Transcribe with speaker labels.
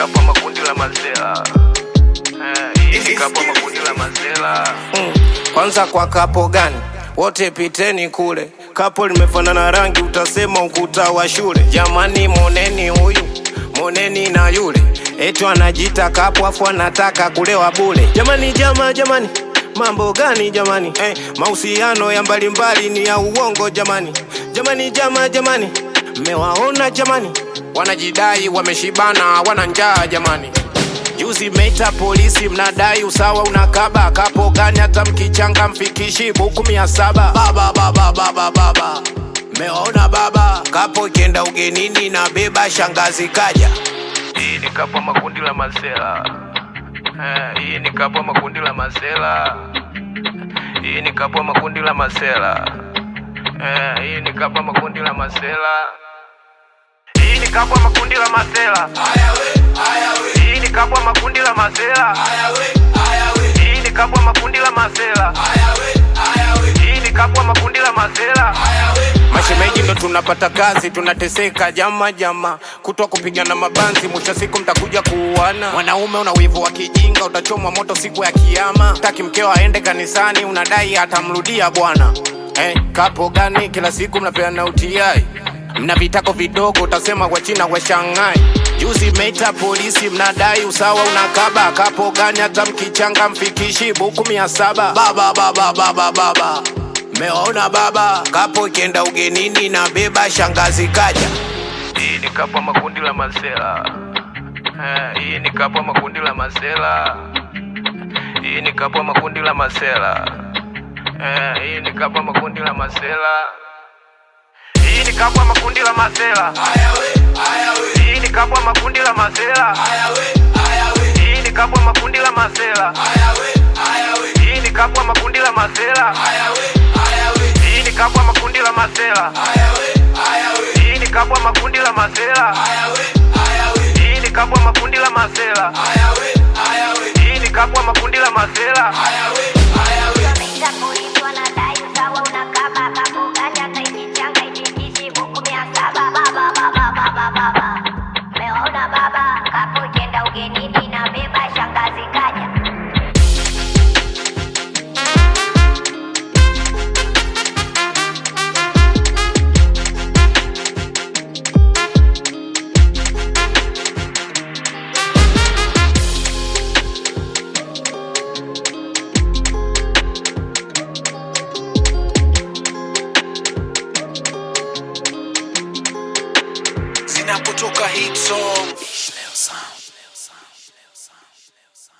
Speaker 1: kapo makundi la mazela Eh, hii ni kapo makundi la mazela
Speaker 2: Mm. Kwanza kwa kapo gani? Wote piteni kule, kapo limefanana rangi, utasema ukuta wa shule. Jamani, moneni huyu, moneni na yule, etu anajiita kapo afu anataka kulewa bule. Jamani, jama, jamani, mambo gani jamani? Eh, mahusiano ya mbalimbali ni ya uongo jamani. Jamani, jama, jamani, mmewaona jamani, wanajidai wameshibana, wana njaa jamani. Juzi meita polisi mnadai usawa unakaba kapo gani hata mkichanga mfikishi buku mia saba baba baba baba baba meona baba kapo ikienda ugenini na beba shangazi kaja
Speaker 1: hii ni kapo makundi la mazela Eh, hii ni kapo makundi la mazela hii ni kapo makundi la mazela Eh, hii ni kapo makundi la mazela hii ni kapo makundi la mazela hii ni kapo makundi la mazela hii ni kapo makundi la mazela hii ni kapo makundi la mazela
Speaker 2: mashemeji ndo tunapata kazi tunateseka jama jama kutwa kupigana mabanzi mwisho siku mtakuja kuuana mwanaume una wivu wa kijinga utachomwa moto siku ya kiama taki mkeo aende kanisani unadai atamrudia bwana eh, kapo gani kila siku mnapeana utiai mna vitako vidogo utasema kwa china kwa shanghai juzi meita polisi mnadai usawa unakaba kapo gani hata mkichanga mfikishi buku mia saba baba baba baba baba meona baba kapo ikienda ugenini na beba shangazi kaja
Speaker 1: hii ni kapo makundi la mazela Eh, hii ni kapo makundi la mazela hii ni kapo makundi la mazela Eh, hii ni kapo makundi la mazela hii ni kapo makundi la mazela hii ni kapo makundi la mazela hii ni kapo makundi la mazela hii ni kapo makundi la mazela hii ni kapo makundi la mazela hii ni kapo makundi la mazela hii ni kapo makundi la mazela hii ni kapo makundi la mazela
Speaker 3: Wameita polisi wanadai usawa unakaba kapo gani hata ikichanga ikikishi buku mia saba baba baba baba baba meona baba kapo ikienda ugenini na beba shangazi kaja
Speaker 4: zinapotoka hit song